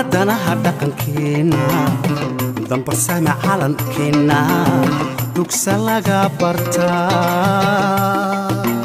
danaha dhaqankeenna dambarsame calankeenna dugsa laga bartaa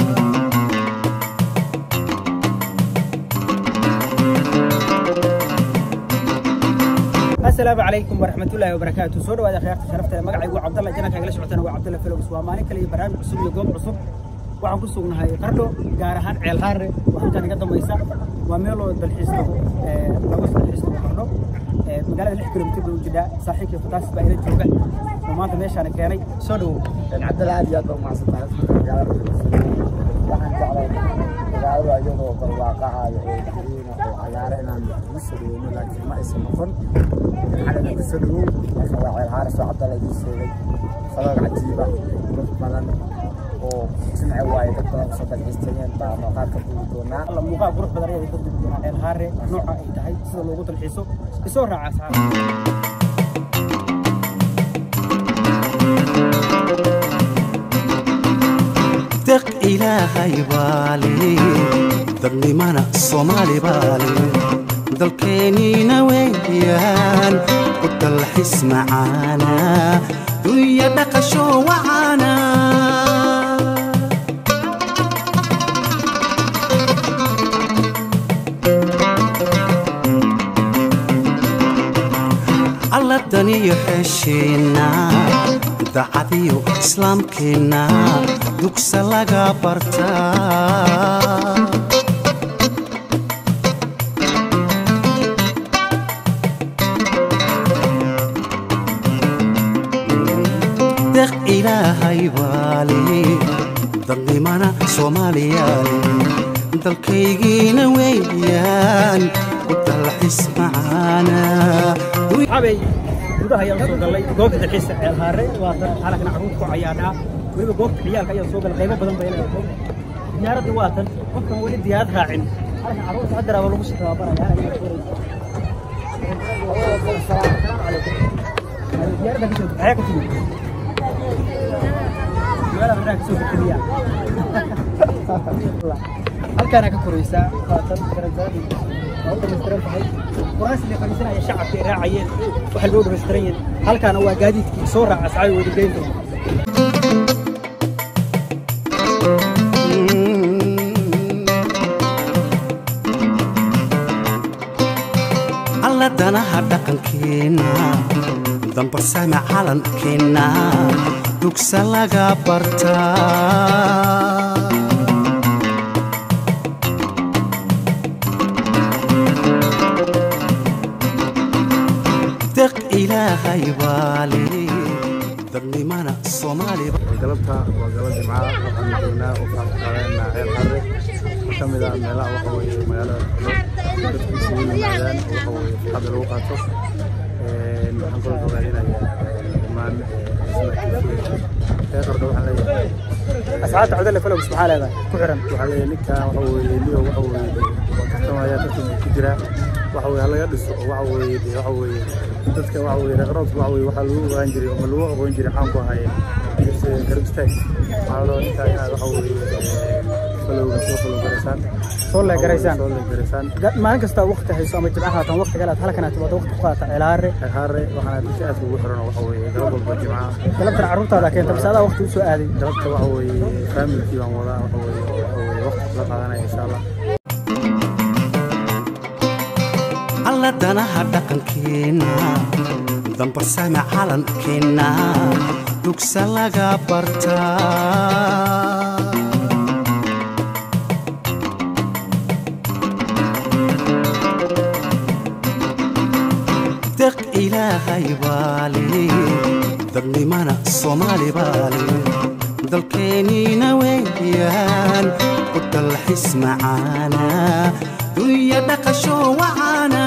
asalaamu calaykum waraxmatullaahi wabarakaatu soo dhawaada akhyaarta sharafta ee magacaygu cabdalla janaka igala socotana waa cabdalla filows waa maalin kale iyo barnaamij cusub iyo goob cusub waxaan ku sugnahay qardho gaar ahaan ceel haare oo halkan iga dambaysa waa meel oo dalxiis lagu lagu dalxiis lagu qardho magaalada lix kilomitir bay u jidhaa saaxiibkii futaasis baa ila jooga oo maanta meeshaana keenay soo dhawow cabdalla aad iyo aad baa umahadsantahay magaalada waxaan jeclay magaalada iyadoo barwaaqahayo oo gariina oo cagaara inaan ugu soo dhaweyno laakiin ma aysan noqon xalina ku soo dhawow marka waa ceel haaris oo cabdalla idiin sheegay fadal cajiiba dad badan oo jimce waaye dad badan soo dalxiistayeen baa muuqaal ka duubi doonaa alla muuqaal qurux badan ayaa ka dubi doonaa ceel haare nooca ay tahay sida loogu dalxiiso isoo raaca asxaab deq ilaahay baale dadnimana soomaali baale dalkeenniina weeyaan ku dalxis macaana dunya dhaqasho wacaana alla daniyo xeesheenna dacadiyo islaamkeenna dugsa laga bartaa deq ilaahay baale dadnimana soomaaliyaale dalkaygiina weeyaan ku dalxis macaana xabay gudaha ayaan soo galay goobta dalxiiska ceel haare waa tan halkana carruurta ku cayaadhaa weliba goobta ciyaalka ayaan soo galay qaybo badan bay leedahay diyaaradda waa tan qofkan weli diyaarad raacin halkan carruurta haddaraaba lagu sii tababaraya diyaaradda ka soo maxaa ka timid magaalada maxaa ka soo gudbiya halkaana ka koraysaa waa tan garantaadii waa u dhamaystiran tahay quraas la fadhiisanaya shacabka ay raacayeen waxa loo dhamaystiran yahay halkaana waa gaadiidkii soo raaca asxaabi wada geynta alla danaha dhaqankeenna dambarsame calankeenna dugsa laga bartaa deq ilaahay baale dadnimana soomaali galabta waa galab jimcaha waxaan joognaa oo faaqaadeenaa ceel harre ka mid ah meelaha waxa weeye magaalada qardho dadku isugu yimaadaan oo waxa weeye farxadda lagu qaato waxaan kaloo ogaadinayaa dhammaan reer qardho waxaan leeyahay asxaabta cabdalle falows maxaa leedahay ku xiran waxaa leeyahay ninkan waxa weeye niyo waxa weeye waa tartamaya tartanka ku jira waxa weeye halaga dhiso oo waxa weeye dee waxa weeye dadka waxa weeye reer qardhoodka waxa weeye waxaa lagu ogaan jiray ama lagu aqoon jiray xaan ku ahaye garab istaag waxaa loo ninkaa inaad waxa weeye falowga soo falow garaysaan soo leegaraysaan soo leegaraysaan maalin kasta waqti hayso ama jimcaha haatan waqti kale aad halkan aad timaado waqti ku qaata ceel haare haare waxaana dadka aadka ugu xiran oo waxa weeye galab walba jimcaha galabtan carruurtaada keenta base adaa waqti u soo aaday galabta waxa weeye faamilkii baan wadaa waxa weeye waxa weeye waqti kula qaadanaya insha allah alla danaha dhaqankeenna dambarsame calankeenna dugsa laga bartaa deq ilaahay baale dadnimana soomaali baale dalkeenniina weeyaan ku dalxis macaana dunya dhaqasho wacaana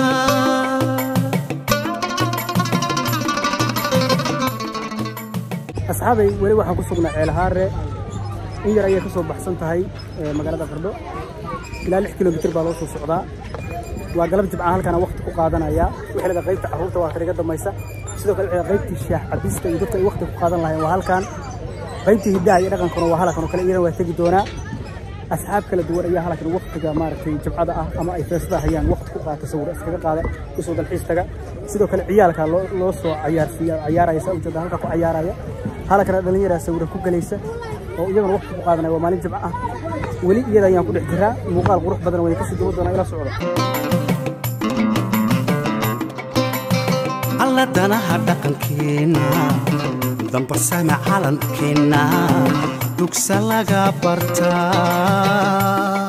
asxaabay weli waxaan ku sugnaa ceel haare in yar ayay ka soo baxsan tahay magaalada qardho ilaa lix kilomitir baa loo soo socdaa waa galab jibca halkana waqti ku qaadanaya wixilada qaybta carruurta waa tariga damaysa sidoo kale wixilada qaybtii shaah cabista iyo dadka ay waqti ku qaadan lahayn waa halkan qaybtii hiddaha iyo dhaqankuna waa halkan oo kale iyana waa tegi doonaa asxaab kala duwan ayaa halkan waqtiga maaragtay jimcada ah ama ay feesada hayaan waqti ku qaata sawir iskaga qaada usoo dalxiis taga sidoo kale ciyaalka loo loo soo cayaarsiiya cayaaraya saa ujeeda halka ku cayaaraya halkana dhalinyaraa sawira ku galaysa oo iyagana waqti ku qaadanaya waa maalin jimco ah weli iyada ayaan ku dhex jiraa muuqaal qurux badan way kasii duwan doonaa ila socda alla danaha dhaqankeenna dambarsame calankeenna dugsa laga bartaa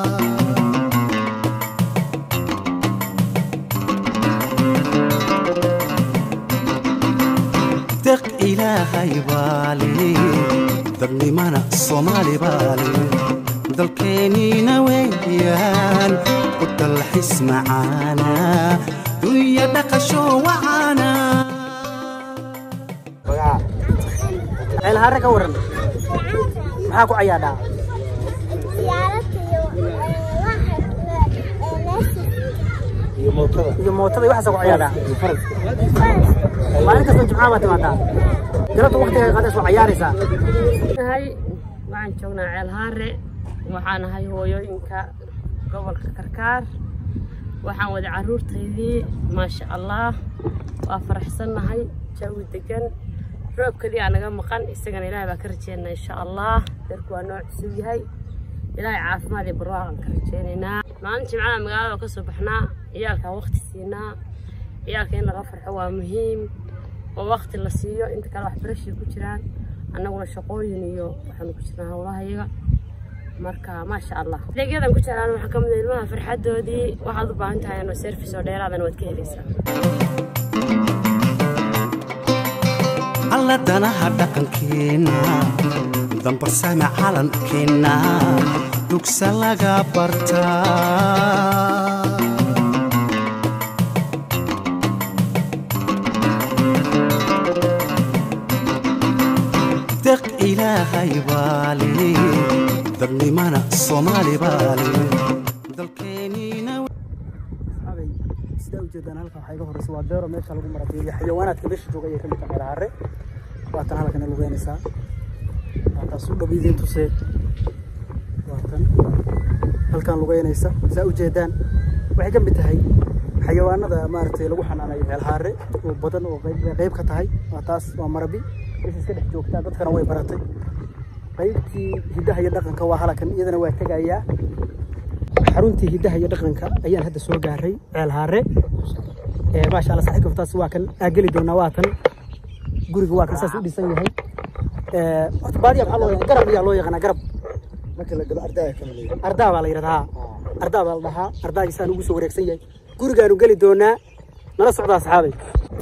deq ilaahay baale dadnimana soomaali baale dalkeenniina weeyaan u dalxis macaana dunya dhaqasho wacaana ceelhaare ka waran maxaa ku cayaadhaa iyo mootada iyo waxaasa ku cayaadhaa maalin kasta jimcaha baa timaadaa galabta waqtiga qaadays waa cayaaraysaa nahay waxaan joognaa ceel haare waxaan ahay hooyooyinka gobolka karkaar waxaan wada caruurtaydii maasha allah waa faraxsannahay jawi degan roobkadii aa naga maqan isagana ilaahay baa ka rajeynaa insha allah darku waa noo cusub yahay ilaahay caafimaad iyo barwaaqan ka rajeynaynaa maalin jimcada magaalada ka soo baxnaa ciyaalkaa waqti siinaa ciyaalka in laga farxo waa muhiim oo waqti la siiyo inta kale waxbarashay ku jiraan annaguna shaqooyin iyo waxaanu ku jirnaa howlahayaga marka maasha allah adeegyadan ku jiraan waxaa ka mid ah ilmaha farxadoodii waxaad u baahan tahay inuu service oo dheeraadana waad ka helaysaa alla danaha dhaqankeenna dambarsame calankeenna dugsa laga bartaa deq ilaahay baale dadnimana soomaali baale dalkeenniina abay sidaa ujeedaan halka waxaa iga horeysa waa beero meesha lagu marabiyo xayawaanaadka meesha jooga ayay ka mid tahay ceelhaare waatan halkana lugeynaysaa waataas u dhow idiin tusee waatan halkan lugeynaysa saa ujeedaan waxay ka mid tahay xayawaanada maaragtay lagu xanaanayo ceelhaare oo badan oo qayb qayb ka tahay waa taas waa marabi meesha iska dhex joogtaa dadkana way baratay qaybtii hiddaha iyo dhaqanka waa halkan iyadana waa tegayaa xaruntii hiddaha iyo dhaqanka ayaan hadda soo gaaray ceel haare ee maasha allah saaxiibka taas waa kan aa geli doonaa waa kan guriga waa kan saas u dhisan yahay ee horta baadiya maxaa loo yaqaan garab ayaa loo yaqaanaa garab marka la galo ardaya kama leeyahay ardaa baa la yidhahdaa ardaa baa la dhahaa ardaagiisaan ugu soo wareegsan yahay gurigaanu geli doonaa nala socdaa saxaabay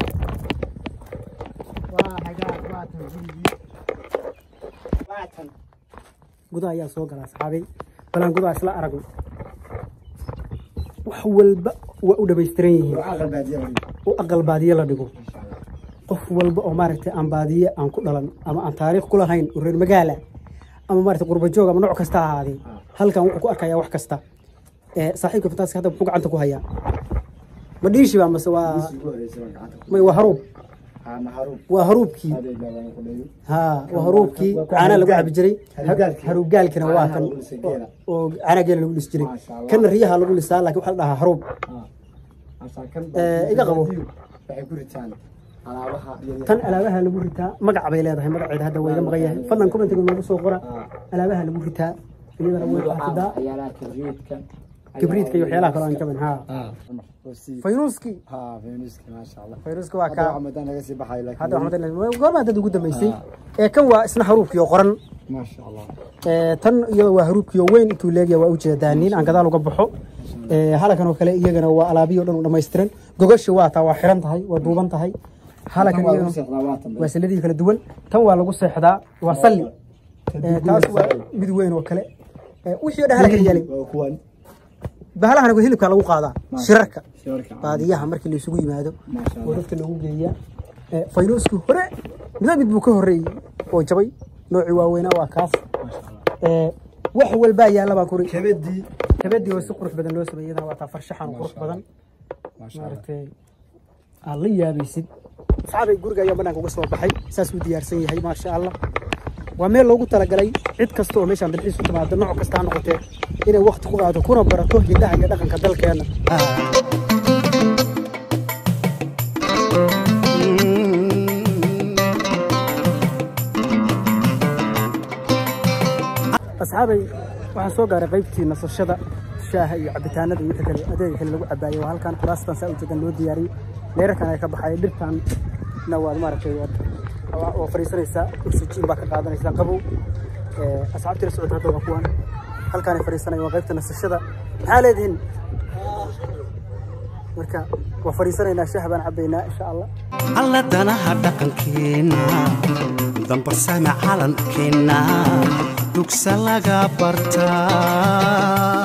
gudaha ayaa soo galaa saxaabay balaan gudaha isla aragno wax walba waa u dhamaystiran yihiin aqal baadiya wali u aqal baadiye la dhigo qof walba oo maaragtay aan baadiye aan ku dhalan ama aan taariikh ku lahayn oo reer magaala ama maaragtay qurba joog ama nooc kasta ha ahaadee halkan wuxuu ku arkayaa wax kasta ee saaxiibka fantaaska hadda muxuu gacanta ku hayaa ma dhiishi baa mase waa ugu horeysa waan gacanta ku may waa haruub haa maharuub waa haruubkii aday baabana ku dhayo haa waa haruubkii caanaa lagu cabi jiray Haruugaalkii. haruugaalkina waa kan Caanaha lagu lisay geela. oo caanaa geela lagu lisi jiray Maasha Allah. kana riyaha lagu lisaa laakiin waxaa la dhahaa haruub haa asaa kan Eh, iga qabo. waxay ku ritaan alaabaha iyo tan alaabaha lagu ritaa magac bay leedahay magaceeda hadda waa iga maqan yahay fadlan commentiga noogu soo qora Ah. alaabaha lagu ritaa iyadana way xafidaa waxyaalaha kibriidka kibriidka iyo waxyaalaha kale aan jabin haa haa oo si faynuuski haa feministka maasha Allah faynuuska waa hadda kaa waxaa madan laga sii baxay laakiin hadda waxaan goormaa dad ugu dambeysay ee kan waa isna haruubkii oo qoran maasha Allah ee tan iyada waa haruubkii oo weyn intuu leegyahay waa ujeedaa nin aan gadaal uga baxo ee halakan oo kale iyagana waa alaabiyo dhan u dhammaystiran gogashi waa taa waa xiran tahay waa duuban tahay halakan waa lagu iyagana seexdaa waatan waa salladii kala duwan tan waa lagu seexdaa waa salli Ee, taas waa mid weyn oo kale Ee, wixii oo dhan halkan yaalay waa kuwan bahalahana hilibka lagu qaadaa shirarka shirarka baadiyaha markii la isugu yimaado maasha oo Allah dadka loogu geeyaa Ee, faynuuskii hore midba mid buu ka horreeyey oo jabay noocii waaweynaa waa kaas maasha Allah Ee, wax walbaa yaalla baan kuri kabadii kabadii oo si qurux badan loo sameeyay iyadana waa taa farshaxan qurux badan maasha Allah maaragtay aad la yaabaysid saxaabay guriga ayaa banaanka uga soo baxay saas uu diyaarsan yahay maasha allah waa meel loogu talagalay cid kasta oo meeshaan dalxiis u timaado nooc kasta ha noqotee inay waqti ku qaadato kuna barato hidaha iyo dhaqanka dalkeena asxaabay waxaan soo gaaray qaybtii nasashada shaaha iyo cabitaanada iyo wixii kale adeega kale lagu cabaayay waa halkan kuraastan saa ujeedan loo diyaariyey leerarkan ay ka baxaya dhirtan na waad maaragtay waad waa waa fadhiisanaysaa oxygen baa ka qaadanaysaa qabow Ee, asxaabtii la socota hadda waa kuwan halkaanay fadhiisanaya waa qaybta nasashada maxaa leedihiin marka waa fadhiisanaynaa shaah baan cabaynaa insha allah alla danaha dhaqankeenna dambarsame calankeenna dugsa laga bartaa